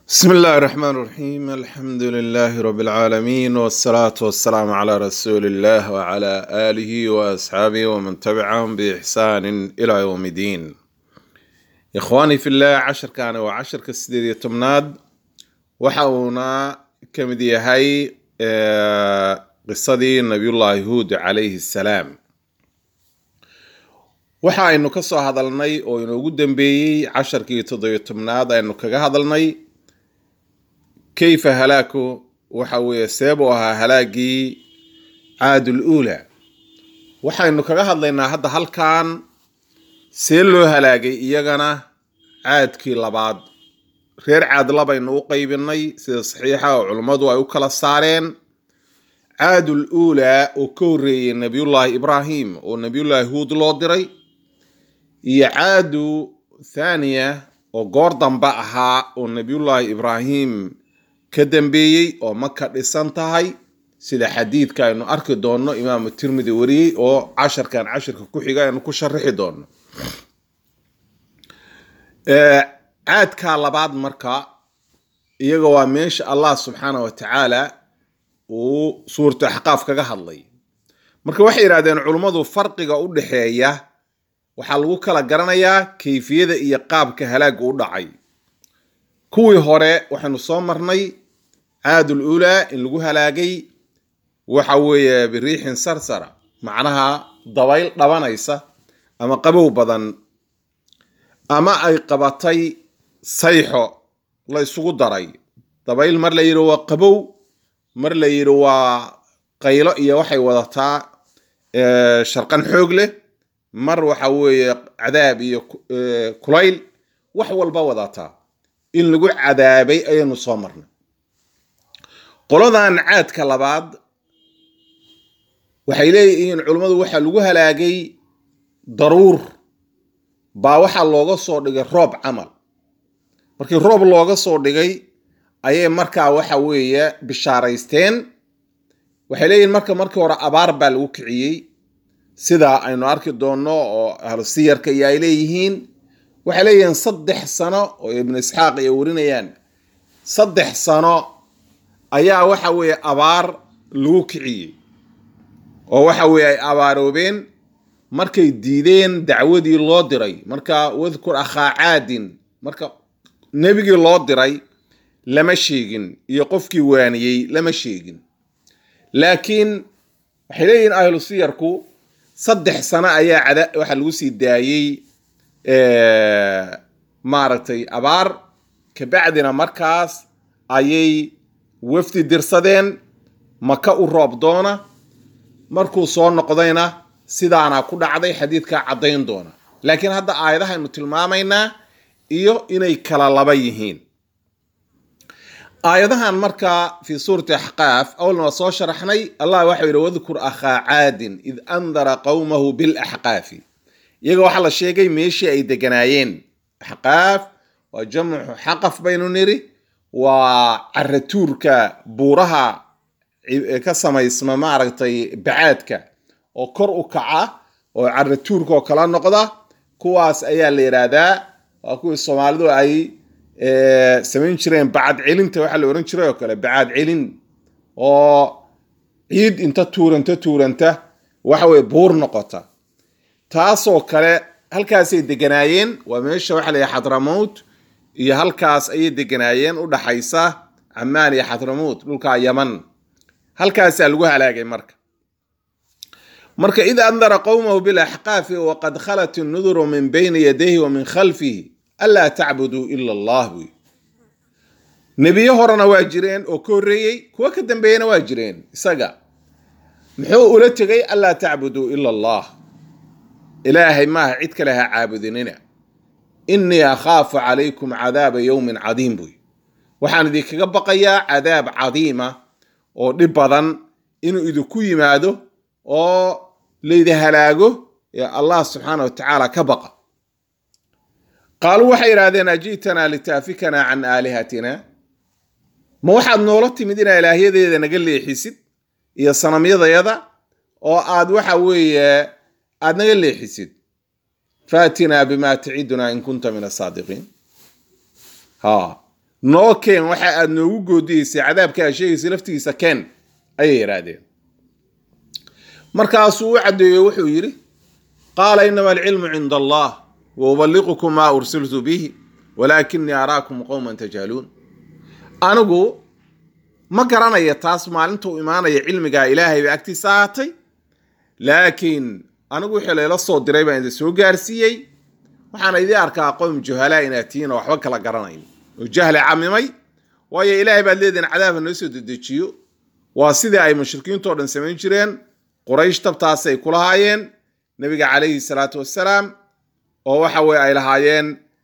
بسم الله الرحمن الرحيم الحمد لله رب العالمين والصلاة والسلام على رسول الله وعلى آله وأصحابه ومن تبعهم بإحسان إلى يوم الدين إخواني في الله عشر كان وعشر كسديد تمناد وحاونا كمدي هاي آه، قصدي نبي الله هود عليه السلام waxa aynu ka soo hadalnay oo inoogu dambeeyey casharkii toddobiyo tobnaad aynu kaga hadalnay kayfa halaaku waxa weeye seeb u ahaa halaagii caadul uula waxaynu kaga hadlaynaa hadda halkan see loo halaagay iyagana caadkii labaad reer caad labaynu u qaybinay sida saxiixa oo culummadu ay u kala saareen caadul uula oo ka horreeyey nebiyullaahi ibraahim oo nebiyullaahi huud loo diray iyo caadu thaniya oo goor dambe ahaa oo nebiyullaahi ibraahim ka dambeeyey oo maka dhisan tahay sida xadiidka aynu arki doonno imaamu tirmidi wariyey oo casharkan cashirka ku xiga aynu ku sharixi doonno caadka labaad marka iyaga waa meesha allah subxaana wa tacaala uu suuratu axqaaf kaga hadlay marka waxay yidhahdeen culummadu farqiga u dhexeeya waxaa lagu kala garanayaa kayfiyada iyo qaabka halaaga u dhacay kuwii hore waxaynu soo marnay caadul ulaa in lagu halaagay waxa weeye biriixin sarsara macnaha dabayl dhabanaysa ama qabow badan ama ay qabatay sayxo la isugu daray dabayl mar la yidhi waa qabow mar la yidhi waa qaylo iyo waxay wadataa sharqan xoog leh mar waxa weeye cadaab iyo kulayl wax walba wadataa in lagu cadaabay ayaynu soo marnay qoladan caadka labaad waxay leeyihiin culummadu waxaa lagu halaagay daruur baa waxaa looga soo dhigay roob camal markii roob looga soo dhigay ayay markaa waxa weeye bishaaraysteen waxay leeyihiin marka markii hore abaar baa lagu kiciyey sida aynu arki doonno oo ahlu siyarka iyo ay leeyihiin waxay leeyihiin saddex sano oo ibnu isxaaq ay warinayaan saddex sano ayaa waxa weeye abaar lagu kiciyey oo waxa weeye ay abaaroobeen markay diideen dacwadii loo diray marka wadkur akhaa caadin marka nebigii loo diray lama sheegin iyo qofkii waaniyey lama sheegin laakiin waxay leeyihiin ahlu siyarku saddex sano ayaa cada waxaa lagu sii daayey maaragtay abaar kabacdina markaas ayay wafdi dirsadeen maka u roob doona markuu soo noqdayna sidaana ku dhacday xadiidkaa caddayn doona laakiin hadda aayadahaynu tilmaamaynaa iyo inay kala laba yihiin aayadahan marka fii suurati axqaaf awalna waa soo sharaxnay allah waxau yidhi wadkur akhaa caadin id andara qowmahu bilaxqaafi iyaga waxaa la sheegay meeshii ay deganaayeen axqaaf waa jamcu xaqaf baynu niri waa caratuurka buuraha ka samaysma maaragtay bacaadka oo kor u kaca oo caratuurka oo kala noqda kuwaas ayaa la yidhaahdaa waa kuwii soomaalidu ay samayn jireen bacad celinta waxaa la ohan jiray oo kale bacad celin oo ciid inta tuuranta tuuranta waxa weye buur noqota taasoo kale halkaasay deganaayeen waa meesha waxa la xadramowt iyo halkaas ayay deganaayeen u dhaxaysa camaan iyo xadramowt dhulka yaman halkaasaa lagu halaagay marka marka id andara qowmahu bilaxqaafi waqad khalat innuduru min bayni yadayhi wa min khalfihi anlaa tacbuduu ila allah buy nebiyo horena waa jireen oo ka horreeyey kuwo ka dambeeyena waa jireen isaga muxuu ula tegay anlaa tacbuduu ila allah ilaahay maaha cid kale ha caabudinina innii akhaafu calaykum cadaaba yowmin cadiim buy waxaan idinkaga baqayaa cadaab cadiima oo dhib badan inuu idinku yimaado oo laydi halaago ee allah subxaana wa tacaala ka baqa qaaluu waxay yidhahdeen aji'tanaa litaafikanaa can aalihatina ma waxaad noola timid inaa ilaahyadeeda naga leexisid iyo sanamyadayada oo aad waxa weeye aad naga leexisid faatinaa bimaa tacidunaa in kunta min asaadiqiin ha noo keen waxa aad noogu goodiyeysay cadaabka aad sheegaysay laftigiisa keen ayay yidhaahdeen markaasuu u caddeeyo wuxuu yidhi qaala inama alcilmu cinda allah wa ubaliqukum maa ursiltu bihi walaakinii araakum qowman tajhaluun anigu ma garanaya taas maalinta u imaanaya cilmigaa ilaahay bay agtiisa ahaatay laakiin anigu wixii layla soo diray baan idin soo gaarsiiyey waxaana idii arkaa qowm juhalaa inaad tihiin oo waxba kala garanayn oo jahli camimay waayo ilaahay baad leedihin cadaabha noo soo dedejiyo waa sidii ay mushrikiintoo dhan samayn jireen quraysh tabtaasay ku lahaayeen nebiga calayhi salaatu wassalaam oo waxa weye ay lahaayeen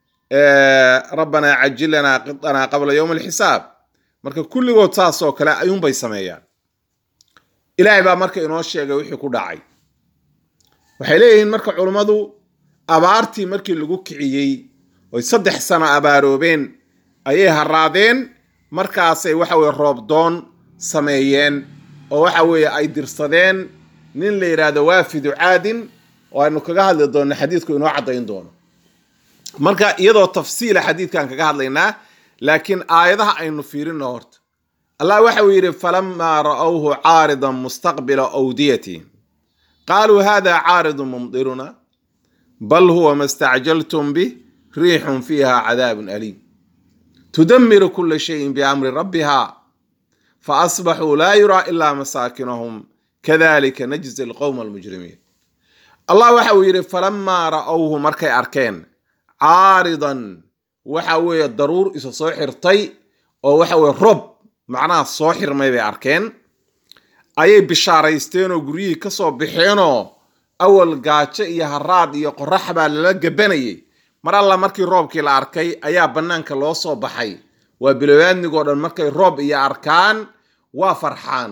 rabbanaa cajil lanaa qidanaa qabla yowm alxisaab marka kulligood saas oo kale ayuunbay sameeyaan ilaahay baa marka inoo sheegay wixii ku dhacay waxay leeyihiin marka culummadu abaartii markii lagu kiciyey oy saddex sano abaaroobeen ayay haraadeen markaasay waxa weye roobdoon sameeyeen oo waxa weeye ay dirsadeen nin la yidhaahdo waafidu caadin oo aynu kaga hadli doonno xadiidku inoo caddayn doono marka iyadoo tafsiila xadiidkan kaga hadlaynaa laakiin aayadaha aynu fiirino horta allah waxa uu yidhi falamaa ra'awhu caaridan mustaqbila awdiyatihim qaaluu hada caaridu mumdiruna bal huwa ma stacjaltum bih riixun fiiha cadaabun aliim tudamiru kula shayin biamri rabbiha faasbaxuu laa yuraa ilaa masaakinahum kadalika najzi alqowma almujrimiin allah waxa uu yidhi falamaa ra'awhu markay arkeen caaridan waxa weeye daruur isa soo xirtay oo waxa weye rob macnaha soo xirmay bay arkeen ayay bishaaraysteen oo guryihii ka soo baxeenoo awal gaajo iyo haraad iyo qorax baa lala gabanayay mar alla markii roobkii la arkay ayaa bannaanka loo soo baxay waa bilowaadnigoo dhan markay roob iyo arkaan waa farxaan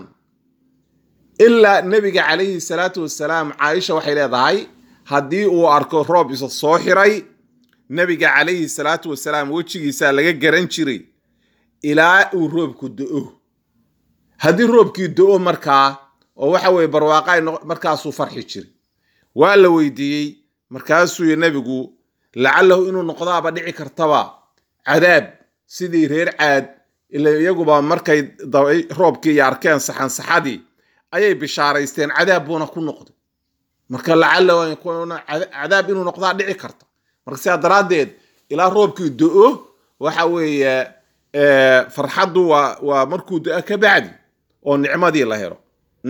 ilaa nebiga calayhi salaatu wasalaam caaisha waxay leedahay haddii uu arko roob isa soo xiray nebiga calayhi salaatu wasalaam wejigiisaa laga garan jiray ilaa uu roobku do-o haddii roobkii do-o markaa oo waxa weye barwaaqa markaasuu farxi jiray waa la weydiiyey markaasuu y nebigu lacalahu inuu noqdaaba dhici kartaba cadaab sidii reer caad ila iyaguba markay roobkii iyo arkeen saxan saxadii ayay bishaaraysteen cadaab buuna ku noqday marka lacalahu cadaab inuu noqdaa dhici karta marka sidaa daraaddeed ilaa roobkii do-o waxa weeye farxaddu waa waa markuu do-o ka bacdi oo nicmadii la helo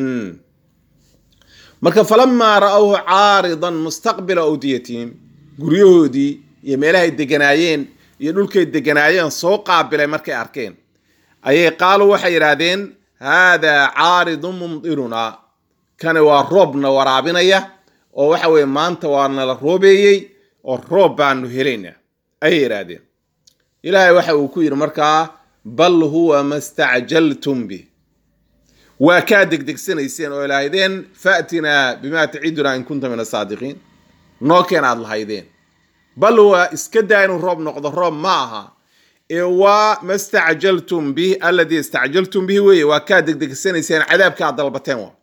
marka falamaa ra'awhu caaridan mustaqbila awdiyatihim guryahoodii iyo meelahay deganaayeen iyo dhulkay deganaayeen soo qaabilay markay arkeen ayay qaaluu waxay yidhaahdeen haadaa caaridun mumdirunaa kani waa roobna waraabinaya oo waxa weye maanta waa nala roobeeyey oo roob baanu helaynaa ayay yidhaahdeen ilaahay waxa uu ku yidhi markaa bal huwa ma stacjaltum bih waa kaa degdegsanayseen oo lahaydeen faatinaa bimaa tacidunaa in kunta min asaadiqiin noo keen aad lahaydeen bal waa iska daa inuu roob noqdo roob ma aha ee waa ma stacjaltum bih alladii istacjaltum bihi weeye waa kaa degdegsanayseen cadaabka aad dalbateen waa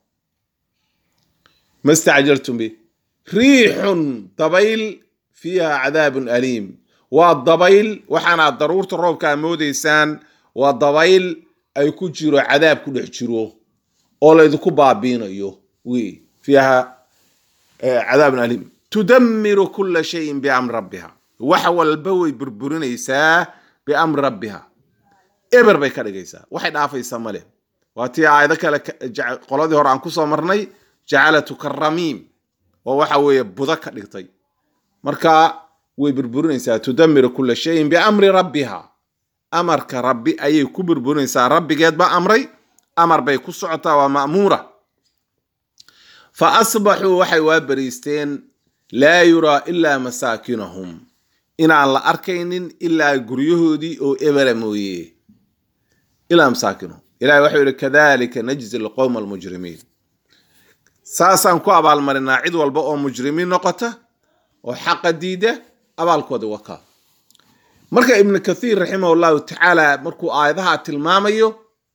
ma stacjaltum bih riixun dabayl fiiha cadaabun aliim waa dabayl waxaana daruurta roobka a moodaysaan waa dabayl ay ku jiro cadaab ku dhex jiro oo laydinku baabiinayo wi fiiha cadaabun aliim tudamiru kula shayin biamri rabbiha wax walba way burburinaysaa biamri rabbiha eber bay ka dhigaysaa waxay dhaafaysaa male waa tii aayado kale qoladii hore aan kusoo marnay jacalatu karamiim oo waxa weeye budo ka dhigtay marka way burburinaysaa tudamiru kula shayin biamri rabbiha amarka rabbi ayay ku burburinaysaa rabbigeed baa amray amar bay ku socotaa waa ma'muura fa asbaxuu waxay waa bariisteen laa yuraa ilaa masaakinahum inaan la arkaynin ilaa guryahoodii oo ebera mooye ilaa masaakinahum ilahi waxau yihi kadalika najzi alqowma almujrimiin saasaan ku abaalmarinaa cid walba oo mujrimiin noqota oo xaqa diida abaalkooda wakaa marka ibnu kathiir raximah llahu tacaala markuu aayadaha tilmaamayo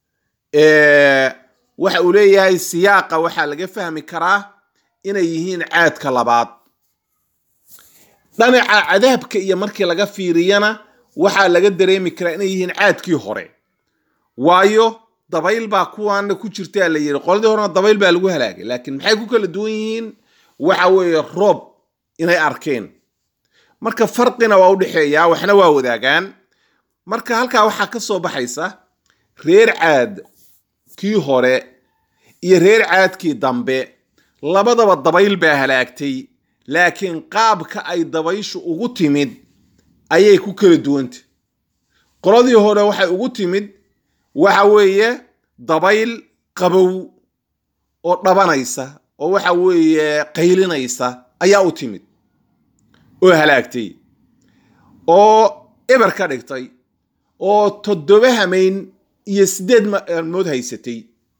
waxa uu leeyahay siyaaqa waxaa laga fahmi karaa inay yihiin caadka labaad dhanaca cadaabka iyo markii laga fiiriyana waxaa laga dareemi karaa inay yihiin caadkii hore waayo dabayl baa kuwaana ku jirtaa la yidhi qoladii horena dabayl baa lagu halaagay laakiin maxay ku kala duwan yihiin waxa weeye roob inay arkeen marka farqina waa u dhexeeyaa waxna waa wadaagaan marka halkaa waxaa ka soo baxaysa reer caad kii hore iyo reer caadkii dambe labadaba dabayl baa halaagtay laakiin qaabka ay dabayshu ugu timid ayay ku kala duwantay qoladii hore waxay ugu timid waxa weeye dabayl qabow oo dhabanaysa oo waxa weeye qaylinaysa ayaa u timid oo halaagtay oo eber ka dhigtay oo toddoba hamayn iyo siddeed maalmood haysatay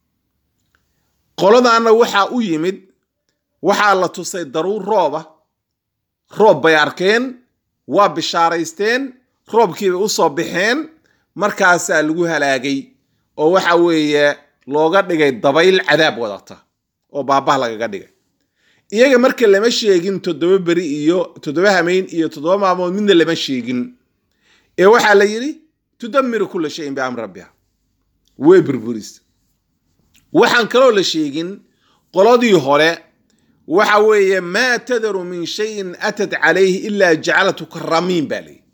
qoladaana waxaa u yimid waxaa la tusay daruur rooba roob bay arkeen waa bishaaraysteen roobkiibay u soo baxeen markaasaa lagu halaagay oo waxa weeye looga dhigay dabayl cadaab wadata oo baabah lagaga dhigay iyaga marka lama sheegin toddoba beri iyo toddoba hamayn iyo toddoba maalmood midna lama sheegin ee waxaa la yidhi tudamiru kula shayin biamri rabbiha way burburis waxaan kaloo la sheegin qoladii hore waxa weeye maa tadaru min shayin atat calayhi ilaa jacalatu karamiin baa layidhi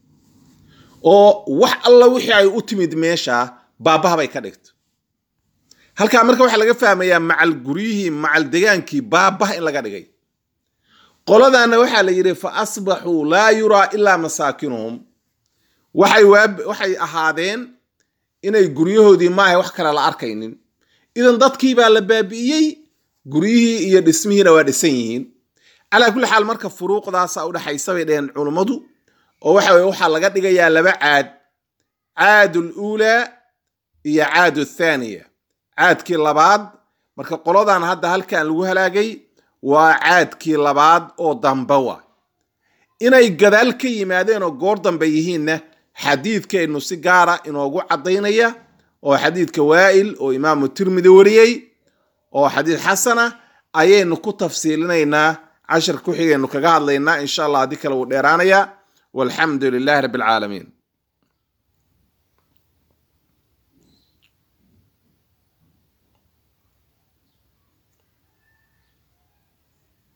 oo wax alla wixii ay u timid meesha baabaha bay ka dhigto halkaa marka waxaa laga fahmayaa macal guryihii macal degaankii baabaha in laga dhigay qoladaana waxaa la yidhi fa asbaxuu laa yuraa ilaa masaakinuhum waxay waxay ahaadeen inay guryahoodii maaha wax kale la arkaynin idan dadkii baa la baabi'iyey guryihii iyo dhismihiina waa dhisan yihiin calaa kulli xaal marka furuuqdaasa udhexaysa bay dheheen culummadu oo waxa weye waxaa laga dhigayaa laba caad caadu luulaa iyo caadu thaaniya caadkii labaad marka qoladan hadda halkan lagu halaagay waa caadkii labaad oo dambe wa inay gadaal ka yimaadeen oo goor dambe yihiinna xadiidkeennu si gaara inoogu caddaynaya oo xadiidka waa'il oo imaamu tirmidi wariyey oo xadiid xasana ayaynu ku tafsiilinaynaa cashar ku xigaynu kaga hadlaynaa insha allah haddii kale wuu dheeraanayaa walxamdu lilahi rabbi alcaalamiin